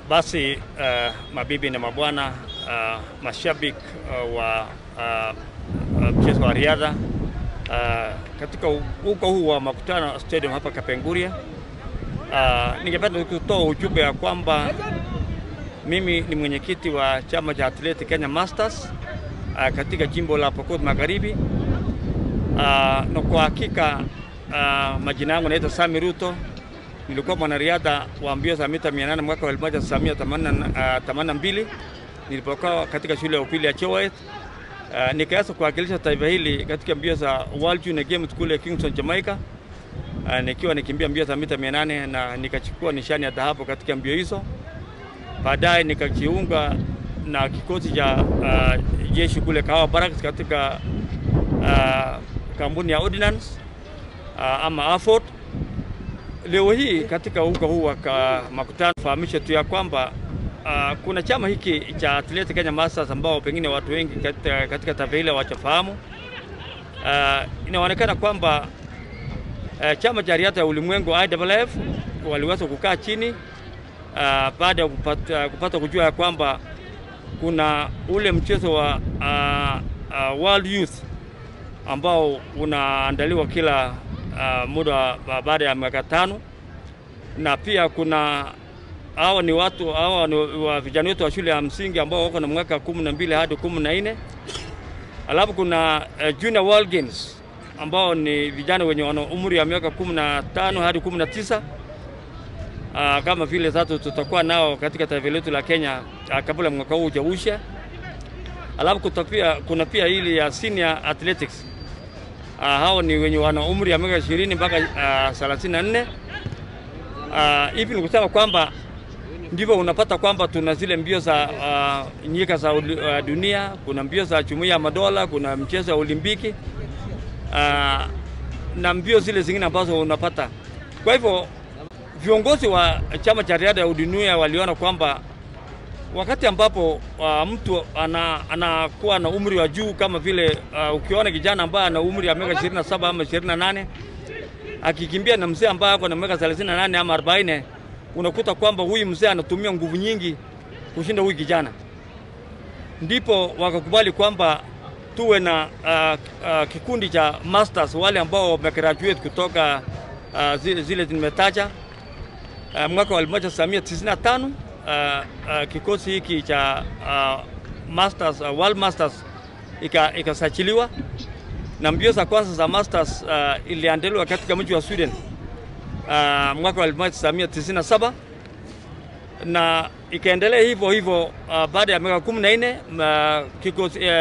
Basi uh, mabibi na mabwana, uh, mashabiki uh, wa uh, uh, mchezo wa riadha uh, katika uga huu wa Makutano Stadium hapa Kapenguria, uh, ningependa kutoa ujumbe ya kwamba mimi ni mwenyekiti wa chama cha Athletic Kenya Masters uh, katika jimbo la Pokot Magharibi. Uh, na kwa hakika uh, majina yangu naitwa Sami Ruto. Nilikuwa mwanariadha wa mbio za mita 800 mwaka wa 1982 nilipokuwa katika shule ya upili ya Chowet. Uh, nikaanza kuwakilisha taifa hili katika mbio za World Junior Games kule Kingston, Jamaica. Uh, nikiwa nikimbia mbio za mita 800 na nikachukua nishani ya dhahabu katika mbio hizo. Baadaye nikajiunga na kikosi cha uh, jeshi kule Kahawa Barracks katika uh, kampuni ya Ordnance uh, ama AFORD. Leo hii katika uga huu wa Makutano fahamisha tu ya kwamba uh, kuna chama hiki cha Athletic Kenya Masters ambao pengine watu wengi katika, katika taifa hili hawajafahamu. Uh, inaonekana kwamba uh, chama cha riadha ya ulimwengu IAAF waliweza kukaa chini uh, baada ya kupata, kupata kujua ya kwamba kuna ule mchezo wa uh, uh, World Youth ambao unaandaliwa kila uh, muda baada ya miaka tano, na pia kuna hawa ni watu hawa ni wa vijana wetu wa shule ya msingi ambao wako na mwaka kumi na mbili hadi kumi na nne. Alafu kuna uh, Junior World Games ambao ni vijana wenye wana umri wa miaka kumi na tano hadi kumi na tisa. Uh, kama vile sasa tutakuwa nao katika taifa letu la Kenya uh, kabla mwaka huu hujaisha. Alafu kutapia, kuna pia hili ya senior athletics uh, hao ni wenye wana umri wa miaka 20 mpaka uh, 34. Uh, hivi ni kusema kwamba ndivyo unapata kwamba tuna zile mbio za uh, nyika za uh, dunia, kuna mbio za jumuiya ya madola, kuna mchezo wa Olimpiki uh, na mbio zile zingine ambazo unapata. Kwa hivyo viongozi wa chama cha riadha ya dunia waliona kwamba wakati ambapo uh, mtu anakuwa ana na umri wa juu kama vile uh, ukiona kijana ambaye ana umri wa miaka 27 ama 28 akikimbia na mzee ambaye ako na miaka 38 ama 40, unakuta kwamba huyu mzee anatumia nguvu nyingi kushinda huyu kijana. Ndipo wakakubali kwamba tuwe na uh, uh, kikundi cha masters, wale ambao wamegraduate kutoka uh, zile, zile nimetaja uh, mwaka wa 1995 uh, uh, kikosi hiki cha uh, masters, uh, world masters ikasajiliwa ika na mbio za kwanza za masters uh, iliandaliwa katika mji wa Sweden uh, mwaka wa 1997 na ikaendelea hivyo hivyo uh, baada ya miaka 14 uh, kikosi uh,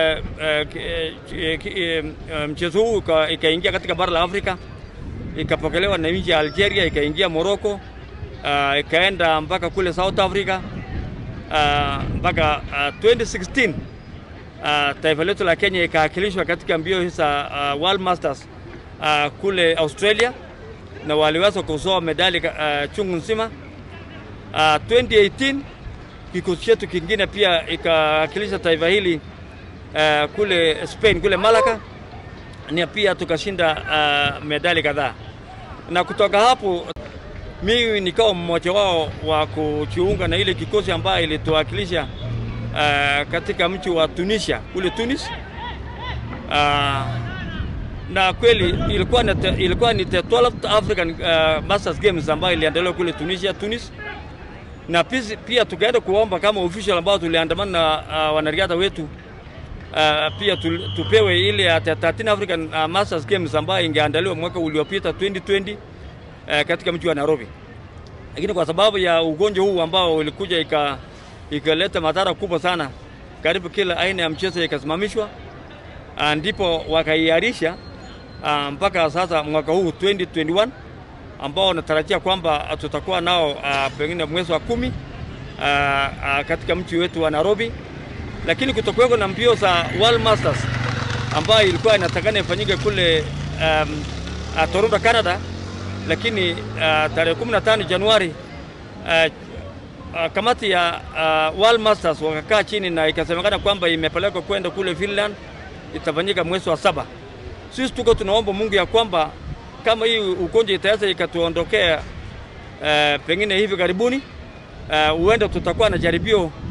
uh, uh, mchezo huu ikaingia katika bara la Afrika ikapokelewa na nchi ya Algeria, ikaingia Morocco uh, ikaenda mpaka kule South Africa mpaka uh, uh, 2016 uh, taifa letu la Kenya ikawakilishwa katika mbio za uh, World Masters uh, kule Australia na waliweza kuzoa medali uh, chungu nzima. Uh, 2018 kikosi chetu kingine pia ikawakilisha taifa hili uh, kule Spain kule Malaga na pia tukashinda uh, medali kadhaa, na kutoka hapo mimi nikawa mmoja wao wa kujiunga na ile kikosi ambayo ilituwakilisha uh, katika mji wa Tunisia kule Tunis. Uh, na kweli ilikuwa ni, ilikuwa ni the 12th African uh, Masters Games ambayo iliandaliwa kule Tunisia, Tunis. Na pisi, pia tukaenda kuomba kama official ambao tuliandamana na uh, wanariadha wetu uh, pia tu, tupewe ile ya 13 African uh, Masters Games ambayo ingeandaliwa mwaka uliopita 2020 uh, katika mji wa Nairobi, lakini kwa sababu ya ugonjwa huu ambao ulikuja ika ikaleta madhara kubwa sana, karibu kila aina ya mchezo ikasimamishwa, uh, ndipo wakaiarisha uh, mpaka sasa mwaka huu 2021 ambao natarajia kwamba tutakuwa nao uh, pengine mwezi wa kumi uh, uh, katika mji wetu wa Nairobi, lakini kutokuweko na mbio za World Masters ambayo ilikuwa inatakana ifanyike kule um, uh, Toronto, Canada, lakini uh, tarehe 15 Januari uh, uh, kamati ya uh, World Masters wakakaa chini na ikasemekana kwamba imepelekwa kwenda kule Finland, itafanyika mwezi wa saba. Sisi tuko tunaomba Mungu ya kwamba kama hii ugonjwa itaweza ikatuondokea uh, pengine hivi karibuni huenda uh, tutakuwa na jaribio uh,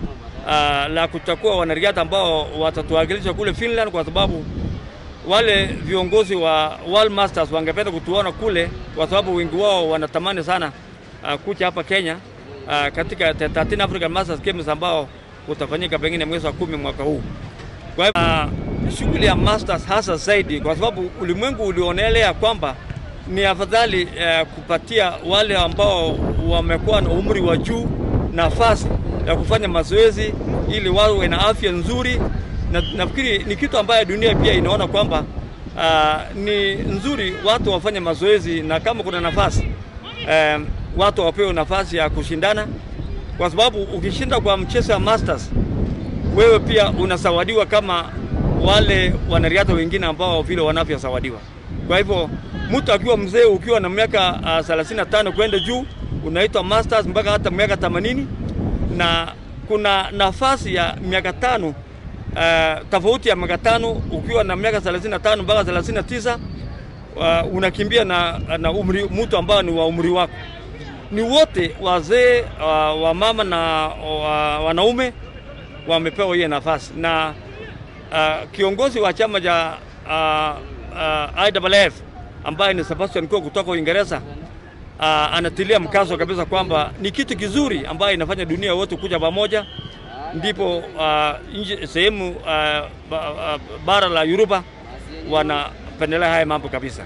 la kuchukua wanariadha ambao watatuwakilisha kule Finland, kwa sababu wale viongozi wa World Masters wangependa kutuona kule, kwa sababu wengi wao wanatamani sana uh, kuja hapa Kenya uh, katika 13 African Masters Games ambao utafanyika pengine mwezi wa kumi mwaka huu. Kwa hivyo uh, shughuli ya Masters hasa zaidi, kwa sababu ulimwengu ulionelea kwamba ni afadhali uh, kupatia wale ambao wamekuwa na umri wa juu nafasi ya kufanya mazoezi ili wawe na afya nzuri, na nafikiri ni kitu ambayo dunia pia inaona kwamba uh, ni nzuri watu wafanye mazoezi, na kama kuna nafasi um, watu wapewe nafasi ya kushindana, kwa sababu ukishinda kwa mchezo wa Masters wewe pia unasawadiwa kama wale wanariadha wengine ambao vile wanavyosawadiwa. Kwa hivyo mtu akiwa mzee ukiwa na miaka uh, 35 kwenda juu unaitwa masters mpaka hata miaka 80 na kuna nafasi ya miaka tano uh, tofauti ya miaka tano ukiwa na miaka 35 mpaka 39 uh, unakimbia na, na umri mtu ambao ni wa umri wako. Ni wote wazee uh, wa mama na uh, wanaume wamepewa hiyo nafasi na uh, kiongozi wa chama cha uh, uh, IAAF ambaye ni Sebastian Coe kutoka Uingereza uh, anatilia mkazo kabisa kwamba ni kitu kizuri ambayo inafanya dunia wote kuja pamoja, ndipo uh, sehemu uh, ba, uh, bara la Yuropa wanapendelea haya mambo kabisa.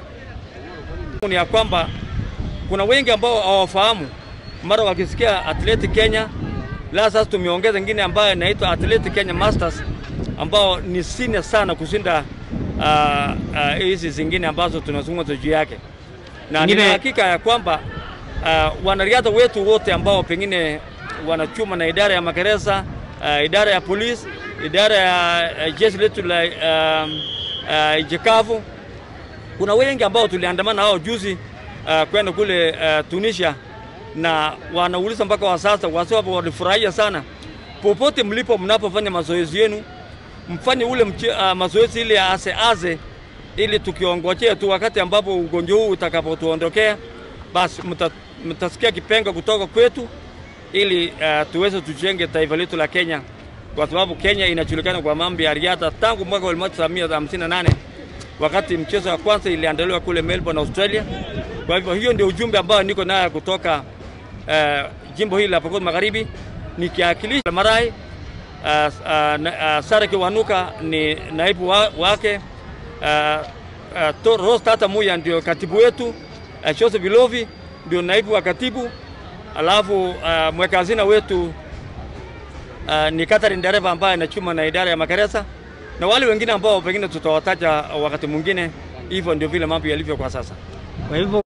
Ni ya kwamba kuna wengi ambao hawafahamu, mara wakisikia Athletic Kenya. La, sasa tumeongeza ingine ambayo inaitwa Athletic Kenya Masters ambao ni senior sana kushinda hizi uh, uh, zingine ambazo tunazungumza juu yake, na nina hakika ya kwamba uh, wanariadha wetu wote ambao pengine wanachuma na idara ya magereza uh, idara ya polisi, idara ya uh, jeshi letu la uh, uh, jekavu, kuna wengi ambao tuliandamana hao juzi uh, kwenda kule uh, Tunisia na wanauliza mpaka wa sasa, kwa sababu walifurahia sana. Popote mlipo, mnapofanya mazoezi yenu mfanye ule uh, mazoezi ile ya ase ase, ili tukiongojea tu wakati ambapo ugonjwa huu utakapotuondokea, basi mtasikia kipenga kutoka kwetu, ili uh, tuweze tujenge taifa letu la Kenya, kwa sababu Kenya inajulikana kwa mambo ya riadha tangu mwaka 1958 wakati mchezo wa kwanza iliandaliwa kule Melbourne, Australia. Kwa hivyo hiyo ndio ujumbe ambao niko nayo kutoka uh, jimbo hili la Pokot Magharibi nikiakilisha Marai. Uh, uh, uh, Sara Kiwanuka ni naibu wa, wake. Uh, uh, Rose Tata Muya ndio katibu wetu. Uh, Jose Bilovi ndio naibu wa katibu, alafu uh, mweka hazina wetu uh, ni Catherine Dereva ambaye anachuma na idara ya magereza na wale wengine ambao pengine tutawataja wakati mwingine. Hivyo ndio vile mambo yalivyo kwa sasa. Kwa hivyo